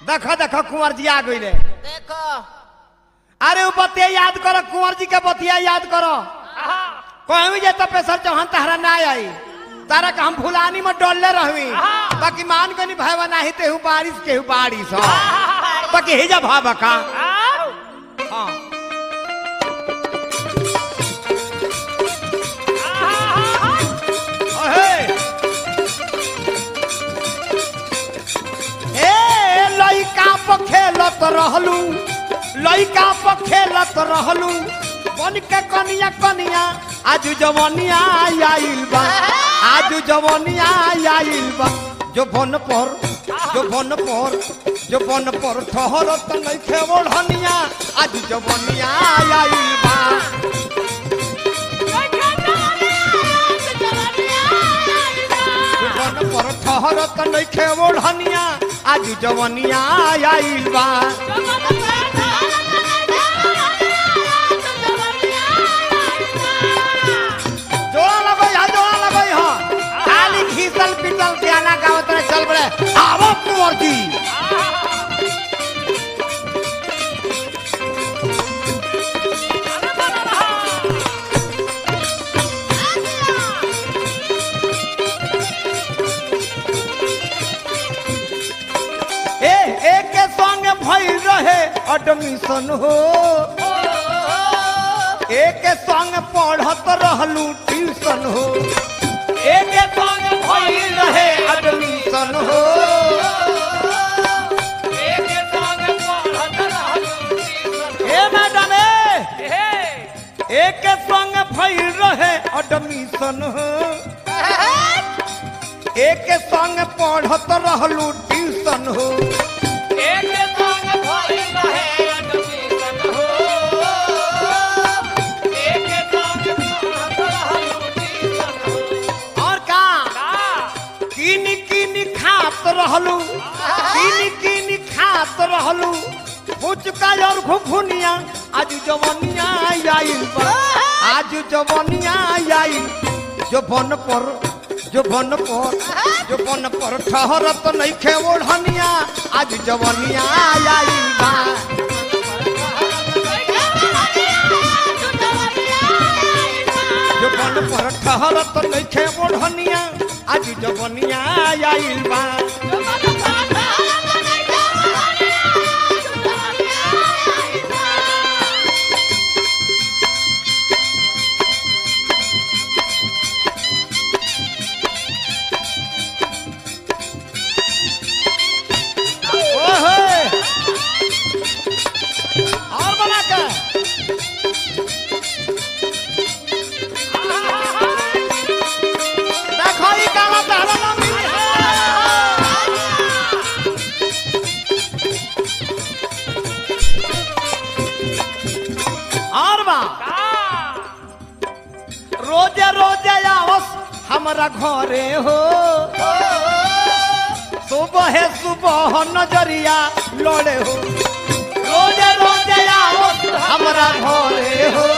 देखो देखो कुंवर जी आ गई देखो अरे वो बतिया याद करो कुंवर जी के बतिया याद करो कहवी जे तपेश्वर चौहान तहरा ना आई तारा का हम फुलानी में डोलले रहवी बाकी मान गनी भाई नाही तेहू बारिश केहू बारिश हो बाकी हे जा भाबा का हाँ अहे ए लइका पर खेलत रहलू लइका पर खेलत रहलू बन के कनिया कनिया आज जवनिया आइल बा आज जवनिया आइल बा जो बन पर जो बन पर जो बन पर ठहरत नइखे ओढ़निया आज जवनिया आइल बा जो बन पर ठहरत नइखे ओढ़निया आज जवनिया आइल बा जोड़ा लगई हा जोड़ा लगई हा खाली घीसल पिटल गाना गावत रहे चल बड़े आवो कुंवर जी ए एक के संग भइल रहे एडमिशन हो एक के संग पढ़त रहलू ट्यूशन हो एक के संग भइल रहे एडमिशन हो ए मैडम ए एक के संग भइल रहे एडमिशन हो एक के संग पढ़त रहलू ट्यूशन हो और का किन किन खात रहलू किन किन खात रहलू फुचका और घुघुनिया आज जवनिया आइल बा आज जवनिया आइल जो बन पर जो बन पर जो बन पर ठहरत नइखे ओढ़निया आज जवनिया आइल बा जो बन पर ठहरत नइखे ओढ़निया आज जवनिया आइल बा ओहे और बना के देखो ई गाना तहरा ना मिली और बा रोजे रोजे आवस हमरा घरे हो सुबह सुबह नजरिया लड़े हो रोजे रोजे आवस हमरा घरे हो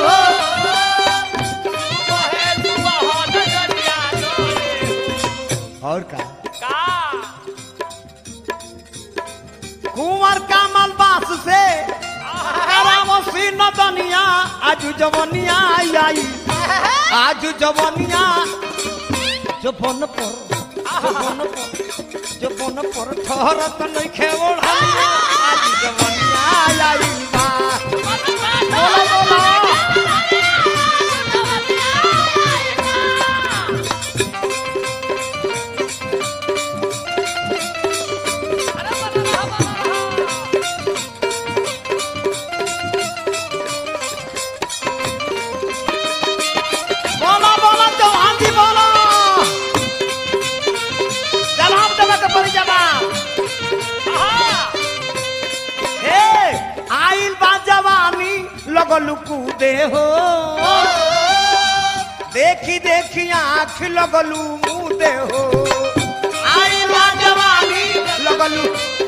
और का कुंवर का मलबास से करामसी नदनिया आज जवनिया आई आज जवनिया जबन पर जबन पर जबन पर ठहरत नइखे ओढ़निया आज जवनिया आई बा बोलो बोलो बोलो बोलो चौहान जी बोलो जवाब देवे के पड़ी जवाब हे आइल बा जवानी लगलू कूदे हो देखी देखी आँख लगलू मुदे हो आइल बा जवानी लगलू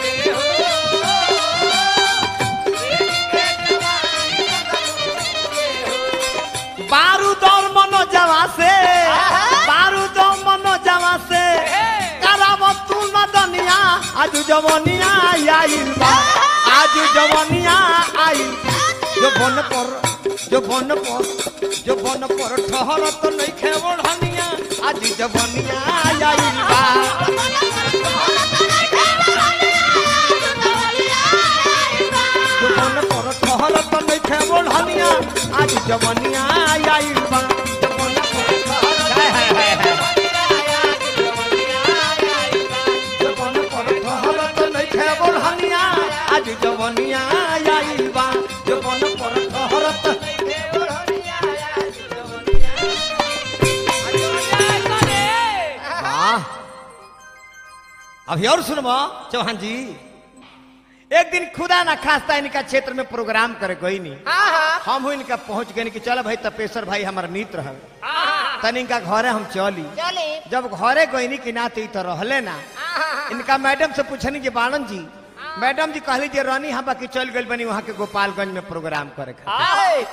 बारूद और मनोजवा से बारूद और मनोजवा से कराव तू न दनिया आज जवनिया आइल बा आज जवनिया आइल जो बन पर जो बन पर जो बन पर ठहर तो नहीं खे ओढ़निया आज जवनिया आइल बा जो बन पर ठहर तो नहीं खे ओढ़निया आज जवनिया आइल बा जो बन पर ठहर हाय हाय हाय हाय जवन पर ठहर तो नहीं खे ओढ़निया आज जवनिया आइल बा जवन पर ठहर तो वाह अभी और सुनबो चौहान जी एक दिन खुदा ना खास्ता इनका क्षेत्र में प्रोग्राम करे गई नहीं हम हुई इनका पहुंच गए कि चलो भाई तपेश्वर भाई हमारा मित्र है तन इनका घरे हम चली चले जब घरे गईनी कि ना तो ई तो रहले ना इनका मैडम से पूछनी कि बाणन जी मैडम जी कहली जे रानी हम बाकी चल गई बनी वहां के गोपालगंज में प्रोग्राम करे खातिर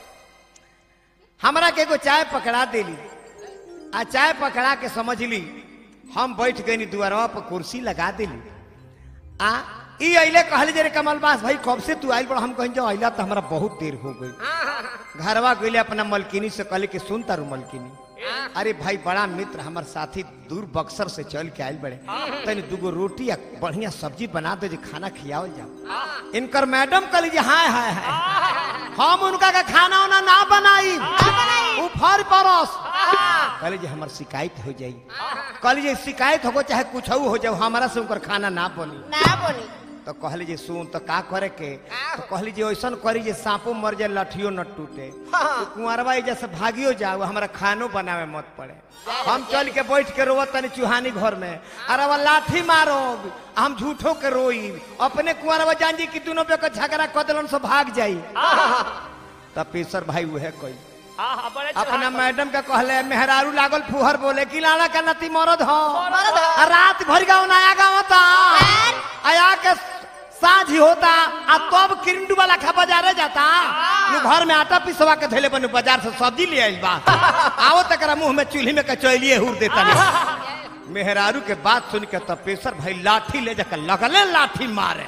हमरा के एगो चाय पकड़ा देली आ चाय पकड़ा के समझ ली हम बैठ गई दुआरवा पर कुर्सी लगा देली आ ई अइले कहली जे रे कमलबास भाई कब से तू आइल बड़ हम कहीं जो अइला तो हमरा बहुत देर हो गई घरवा गईले अपना मलकिनी से कहले कि सुन तारू मलकिनी अरे भाई बड़ा मित्र हमार साथी दूर बक्सर से चल के आयल बड़े तनी दूगो रोटी या बढ़िया सब्जी बना दे जे खाना खियावल जाओ इनकर मैडम कहली जे हाय हाय हाय हम उनका का खाना उना ना बनाई उ फर परस कहली जे हमर शिकायत हो जाई कहली जे शिकायत हो चाहे कुछ हो जाओ हमारा से उनकर खाना ना बनी ना बोली तो कहली जे सुन तो का करे के तो कहली जे ऐसन करी जे सांपो मर जाए लठियो न टूटे तो कुंवरबा एजा से भागियो जाओ हमरा खानो बनावे मत पड़े हम चल के बैठ के रोवत तनी चुहानी घर में अरे वो लाठी मारो हम झूठो के रोई अपने कुंवरबा जान जी कि दोनों पे के झगड़ा कर देलन से भाग जाई तब पेशर भाई उहे कोई अपना मैडम के कहले मेहरारू लागल फुहर बोले कि लाला का नती मरद हो मरद हो। आ रात भर गाँव नया गाँव होता आया के साँझ ही होता आ तब किरंडू वाला खा बाजारे जाता नु घर में आटा पिसवा के धैले बनु बाजार से सब्जी ले आइल बा आओ तकरा मुंह में चूल्ही में कचौलिए हुर देता नहीं मेहरारू के बात सुन के तपेश्वर भाई लाठी ले जाकर लगले लाठी मारे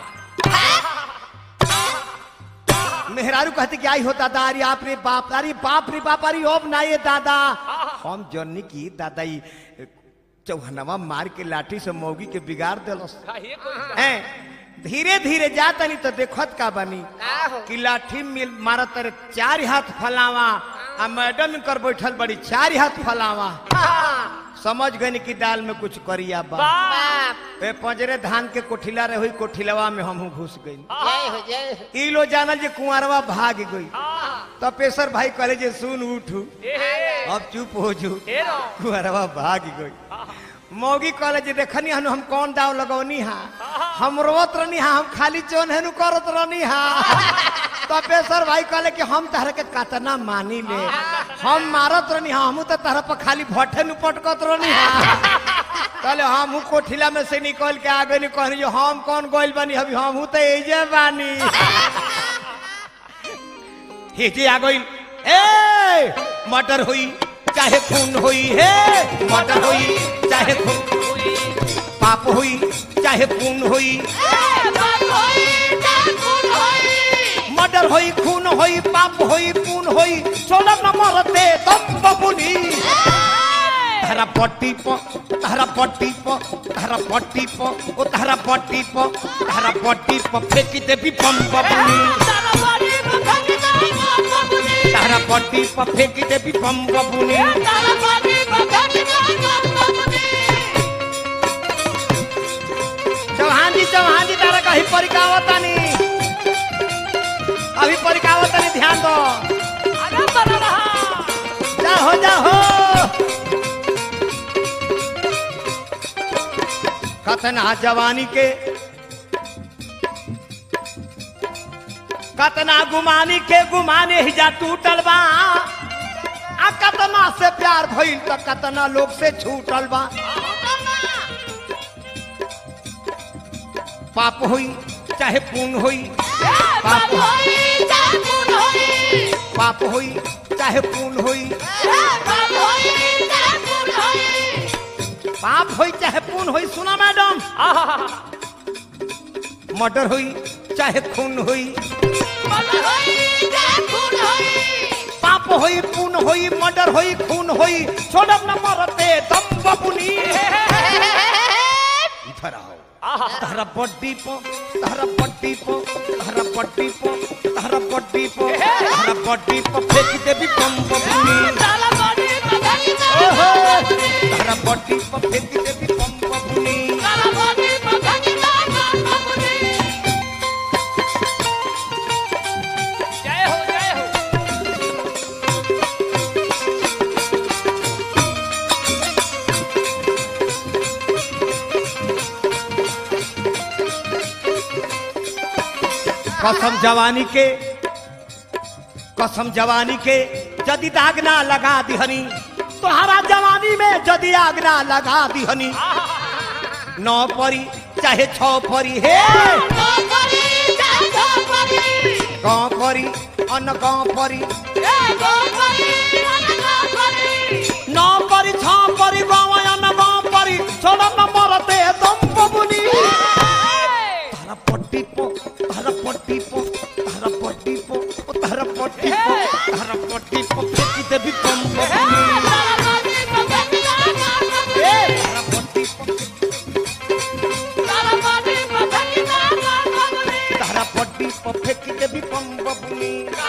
मेहरारू कहती कि आई हो दादा अरे आप रे बाप अरे बाप रे बाप अरे अब ना ये दादा हम जन्नी की दादा ई चौहनवा मार के लाठी से मौगी के बिगाड़ दिलस हैं धीरे धीरे जाता नहीं तो देखत का बनी कि लाठी मिल मारत रे चार हाथ फलावा आ मैडम कर बैठल बड़ी चार हाथ फलावा समझ गई कि दाल में कुछ करिया बा बाप ए पंजरे धान के कोठिला रहे हुई कोठिलवा में हमहू घुस गई जय हो जय हो ई लो जानल जे कुंवरवा भाग गई तपेश्वर भाई कहले जे सुन उठू अब चुप हो जू कुंवरवा भाग गई मौगी कहले जे देखनी हनु हम कौन दाव लगौनी हा हम रोत रहनी हा हम खाली चोन हेनु करत रहनी हा तपेश्वर भाई कहले कि हम तहरा के कतना मानी ले हम मारत रहनी हा हमू तो तहरा पर खाली भट्ठे नु पटकत रहनी हा कहले हम कोठिला में से निकल के आ गई कहनी जो हम कौन गोइल बनी अभी हम तो एजे बानी हेजे आ गई ए मटर हुई चाहे खून हुई हे मटर हुई चाहे खून पाप हुई चाहे खून हुई मर्डर होई खून होई पाप होई खून होई सोलह नंबर दे तब बबुनी तारा पट्टी प तारा पट्टी प तारा पट्टी प ओ तारा पट्टी प तारा पट्टी प फेंकी देबी बम बबुनी तारा पट्टी प फेंकी देबी बम बबुनी चौहान जी चौहान जी तारा कहीं परिकावतानी अभी परिकावतानी ध्यान दो जा हो जा हो कतना जवानी के कतना गुमानी के गुमाने ही जा टूटल बा आ कतना से प्यार भइल त कतना लोग से छूटल बा पाप होई चाहे पुण्य होई पाप पाप होई चाहे पुण्य होई पाप होई चाहे पुण्य होई सुना मैडम मर्डर हुई चाहे खून हुई पाप होई पुन होई मर्डर होई खून होई छोड़ब न मरते दम बबुनी इधर आओ तहरा बड्डी पो तहरा बड्डी पो तहरा बड्डी पो तहरा बड्डी पो तहरा बड्डी पो फेंक देबी बम बबुनी ओहो तहरा बड्डी पो फेंक देबी बम बबुनी जय हो जय हो कसम जवानी के कसम जवानी के यदि दाग ना लगा दिहनी तोहरा जवानी में यदि आग ना लगा दिहनी नौ परी चाहे छौ परी हे गाँव परी अन गाँव परी नौ परी छौ परी गाँव अन गाँव परी छोड़ न मरते दम बबुनी तारा पट्टी पो तारा पट्टी पो तारा पट्टी पो ओ तारा पट्टी पो तारा पट्टी पो फेंकी देबी बम बबुनी ए तारा पट्टी पो तारा पट्टी पो फेंकी देबी बम बबुनी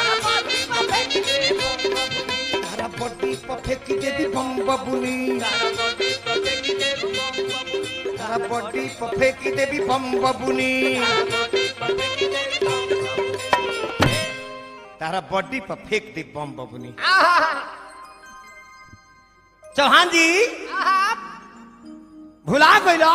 तारा पट्टी पो फेंकी देबी बम बबुनी तारा पट्टी पो फेंकी देबी बम बबुनी तारा बॉडी पर फेंक दे बम बबुनी चौहान जी भुला गइलो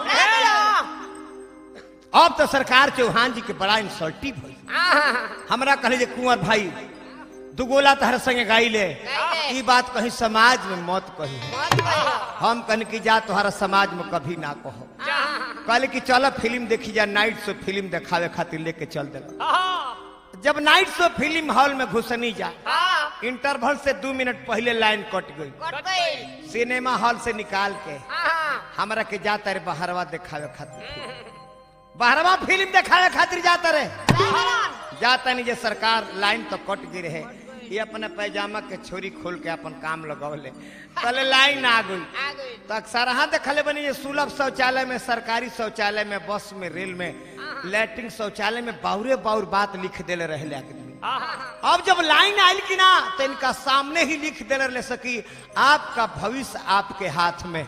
अब तो सरकार चौहान जी के बड़ा इंसल्टिव हुई हमरा कहले जे कुंवर भाई दुगोला तहर संगे गाइले ई बात कहीं समाज में मत कही हम कहने की जा तुम्हारा समाज में कभी ना कहो कहले कि चलो फिल्म देखी जा नाइट शो फिल्म देखावे खातिर लेके चल देला जब नाइट शो फिल्म हॉल में घुसनी जा इंटरवल से दो मिनट पहले लाइन कट गई सिनेमा हॉल से निकाल के हमरा के जाता रे बहरवा देखावे खातिर बहरवा फिल्म देखावे खातिर जाता रे जाता नहीं जे सरकार लाइन तो कट गई रहे ये अपने पैजामा के छोरी खोल के अपन काम लगौले पहले लाइन आ गई तो अक्सर हाँ देखले बनी ये सुलभ शौचालय में सरकारी शौचालय में बस में रेल में लैट्रिन शौचालय में बाउरे बाउर बात लिख देले रहे आदमी अब जब लाइन आयल की ना तो इनका सामने ही लिख देले ले सकी आपका भविष्य आपके हाथ में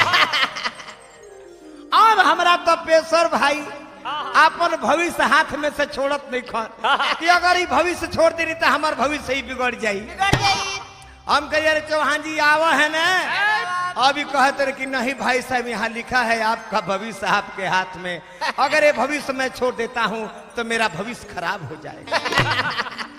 अब हमरा तो पेशर भाई अपन भविष्य हाथ में से छोड़त नहीं खन कि अगर ये भविष्य छोड़ देनी तो हमार भविष्य ही बिगड़ जाई हम कहिए अरे चौहान जी आवा है ना अभी कहते रहे कि नहीं भाई साहब यहाँ लिखा है आपका भविष्य आपके हाथ में अगर ये भविष्य मैं छोड़ देता हूँ तो मेरा भविष्य खराब हो जाएगा